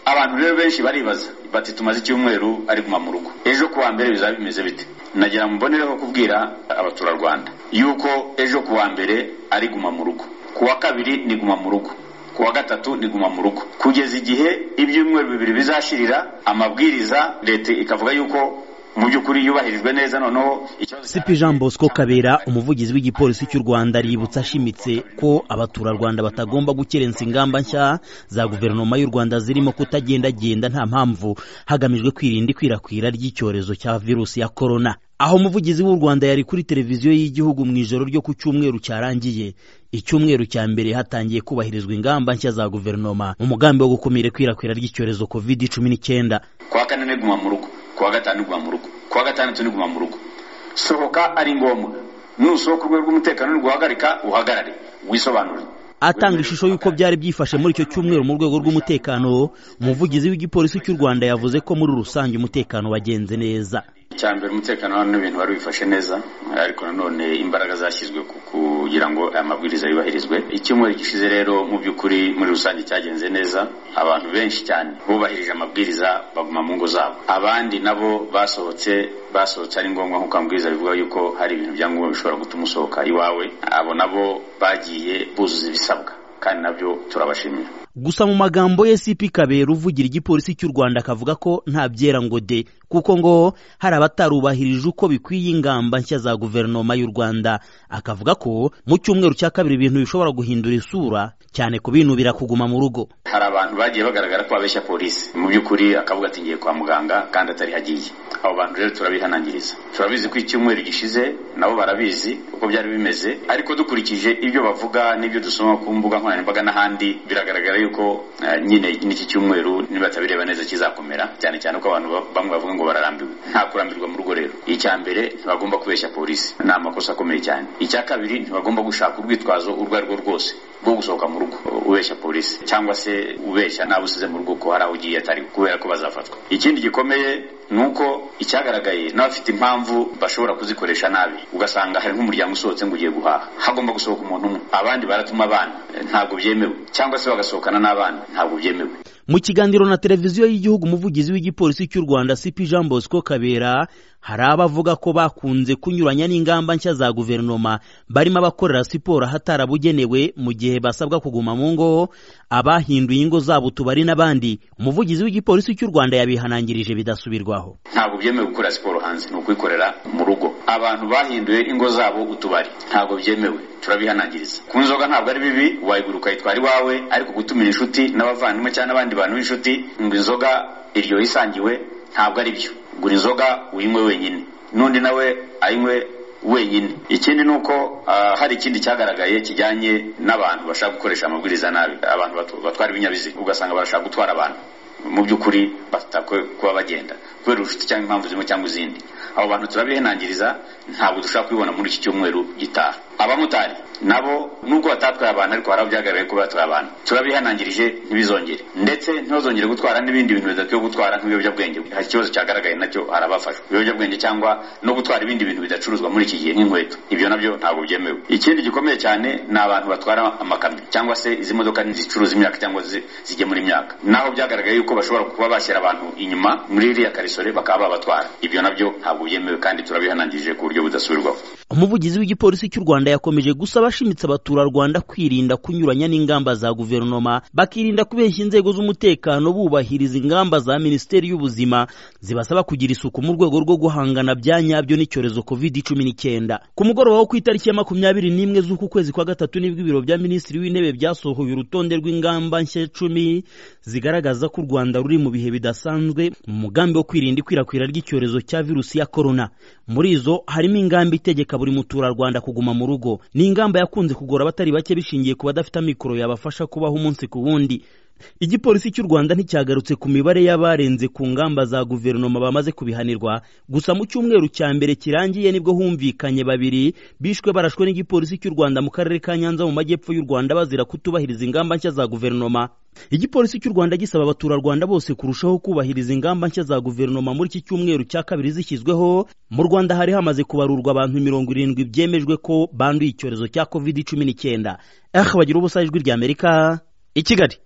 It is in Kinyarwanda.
abantu rero benshi baribaza bati tumaze icyumweru ari guma mu rugo ejo kuwa mbere bizaba bimeze bite nagira mbonereho kubwira abaturarwanda yuko ejo kuwa mbere ari guma mu rugo kuwa kabiri ni guma mu rugo kuwa gatatu ni guma mu rugo kugeza igihe ibyumweru bibiri bizashirira amabwiriza leta ikavuga yuko mu by'ukuri yubahirijwe neza noneho sipi jean bosco kabera umuvugizi w'igipolisi cy'u rwanda yibutsa ashimitse ko abaturarwanda batagomba gukerensa ingamba nshya za guverinoma y'u rwanda zirimo kutagendagenda nta mpamvu hagamijwe kwirinda ikwirakwira ry'icyorezo cya virusi ya korona aho umuvugizi w'u rwanda yari kuri televiziyo y'igihugu mu ijoro ryo ku cyumweru cyarangiye icyumweru cya mbere hatangiye kubahirizwa ingamba nshya za guverinoma mu mugambi wo gukumira ikwirakwira ry'icyorezo covid cumi n'icyenda kuwa kane ni guma mu rugo kuwa gatanu niguma mu rugo kuwa gatandatu niguma mu rugo sohoka ari ngombwa nusohoka urwego rw'umutekano uri guhagarika uhagarare wisobanure atanga ishusho y'uko byari byifashe muri icyo cyumweru mu rwego rw'umutekano umuvugizi w'igipolisi cy'u rwanda yavuze ko muri rusange umutekano wagenze neza icya mbere umutekano hano n'ibintu wari wifashe neza ariko nanone imbaraga zashyizwe kugira ngo aya mabwiriza yubahirizwe icyumweru gishize rero mu by'ukuri muri rusange cyagenze neza abantu benshi cyane bubahirije amabwiriza baguma mu ngo zabo abandi nabo basohotse basohotse ari ngombwa nk'uko amabwiriza bivuga yuko hari ibintu bya ngombwa bishobora gutuma usohoka iwawe abo nabo bagiye buzuza ibisabwa kandi nabyo turabashimira gusa mu magambo ye sipi kabera uvugira igipolisi cy'u rwanda akavuga ko nta byera ngo de kuko ngo hari abatarubahirije uko bikwiye ingamba nshya za guverinoma y'u rwanda akavuga ko mu cyumweru cya kabiri ibintu bishobora guhindura isura cyane ku binubira kuguma mu rugo hari abantu bagiye bagaragara ko babeshya polisi mu by'ukuri akavuga ati ngiye kwa muganga kandi atari hagiye abo bantu rero turabihanangiriza turabizi ko icyumweru gishize nabo barabizi uko byari bimeze ariko dukurikije ibyo bavuga n'ibyo dusoma ku mbuga nkoranyambaga n'ahandi biragaragara yuko nyine n'iki cyumweru nibatabireba neza kizakomera cyane cyane ko abantu bamwe bavuga ngo bararambiwe nta kurambirwa mu rugo rero icya mbere ntibagomba kubeshya polisi ni amakosa akomeye cyane icya kabiri ntibagomba gushaka urwitwazo urwo ari rwo rwose rwo gusohoka mu rugo ubeshya polisi cyangwa se ubeshya nawe usize mu rugo ko hari aho ugiye atari kubera ko bazafatwa ikindi gikomeye ni uko icyagaragaye n'abafite impamvu bashobora kuzikoresha nabi ugasanga hari nk'umuryango usohotse ngo ugiye guhaha hagomba gusohoka umuntu umwe abandi baratuma abana ntabwo byemewe cyangwa se bagasohokana n'abana ntabwo byemewe mu kiganiro na televiziyo y'igihugu umuvugizi w'igipolisi cy'u rwanda cp jean bosco kabera hari abavuga ko bakunze kunyuranya n'ingamba nshya za guverinoma barimo abakorera siporo ahatarabugenewe mu gihe basabwa kuguma mu ngo abahinduye ingo zabo utubari n'abandi umuvugizi w'igipolisi cy'u rwanda yabihanangirije bidasubirwaho ntabwo byemewe gukora siporo hanze ni ukuyikorera mu rugo abantu bahinduye ingo zabo utubari ntabwo byemewe turabihanangiriza ku nzoga ntabwo ari bibi wayigura ukayitwara iwawe ariko gutumira inshuti n'abavandimwe cyangwa n'abandi abantu b'inshuti ngo inzoga iryohe isangiwe ntabwo ari byo gura inzoga uyinywe wenyine n'undi nawe ayinywe wenyine ikindi ni uko hari ikindi cyagaragaye kijyanye n'abantu bashaka gukoresha amabwiriza nabi abantu batwara ibinyabiziga ugasanga barashaka gutwara abantu mu by'ukuri batakwe kuba bagenda kubera ubushuti cyangwa impamvu zimwe cyangwa izindi abo bantu turabihanangiriza ntabwo dushobora kubibona muri iki cyumweru gitaha abamotari nabo nubwo batatwaye abantu ariko hari aho byagaragaye ko batwaye abantu turabihanangirije ntibizongere ndetse ntibazongere gutwara n'ibindi bintu bidakwiye gutwara nk'ibiyobyabwenge hari ikibazo cyagaragaye nacyo hari abafashwe ibiyobyabwenge cyangwa no gutwara ibindi bintu bidacuruzwa muri iki gihe nk'inkweto ibyo nabyo ntabwo byemewe ikindi gikomeye cyane ni abantu batwara amakamyo cyangwa se izi modoka zicuruza imyaka cyangwa zigemura imyaka naho byagaragaye yuko bashobora kuba bashyira abantu inyuma muri iriya karisore bakaba babatwara ibyo nabyo ntabwo byemewe kandi turabihanangirije ku buryo budasubirwaho umuvugizi w'igipolisi cy'u rwanda yakomeje gusaba ashimitse abaturarwanda kwirinda kunyuranya n'ingamba za guverinoma bakirinda kubeshya inzego z'umutekano bubahiriza ingamba za minisiteri y'ubuzima zibasaba kugira isuku mu rwego rwo guhangana bya nyabyo n'icyorezo covid cumi n'icyenda ku mugoroba wo ku itariki ya makumyabiri n'imwe z'uku kwezi kwa gatatu nibwo ibiro bya minisitiri w'intebe byasohoye urutonde rw'ingamba nshya icumi zigaragaza ko u rwanda ruri mu bihe bidasanzwe mu mugambi wo kwirinda ikwirakwira ry'icyorezo cya virusi ya korona muri izo harimo ingamba itegeka buri muturarwanda kuguma mu rugo ni ingamba yakunze kugora abatari bake bishingiye ku badafite amikoro yabafasha kubaho umunsi ku wundi igipolisi cy'u rwanda nticyagarutse ku mibare y'abarenze ku ngamba za guverinoma bamaze kubihanirwa gusa mu cyumweru cya mbere kirangiye nibwo humvikanye babiri bishwe barashwe n'igipolisi cy'u rwanda mu karere ka nyanza mu majyepfo y'u rwanda bazira kutubahiriza ingamba nshya za guverinoma igipolisi cy'u rwanda gisaba abaturarwanda bose kurushaho kubahiriza ingamba nshya za guverinoma muri iki cyumweru cya kabiri zishyizweho mu rwanda hari hamaze kubarurwa abantu mirongo irindwi byemejwe ko banduye icyorezo cya covid cumi n'icyenda aha bagira ubusa ijwi ry'amerika i kigali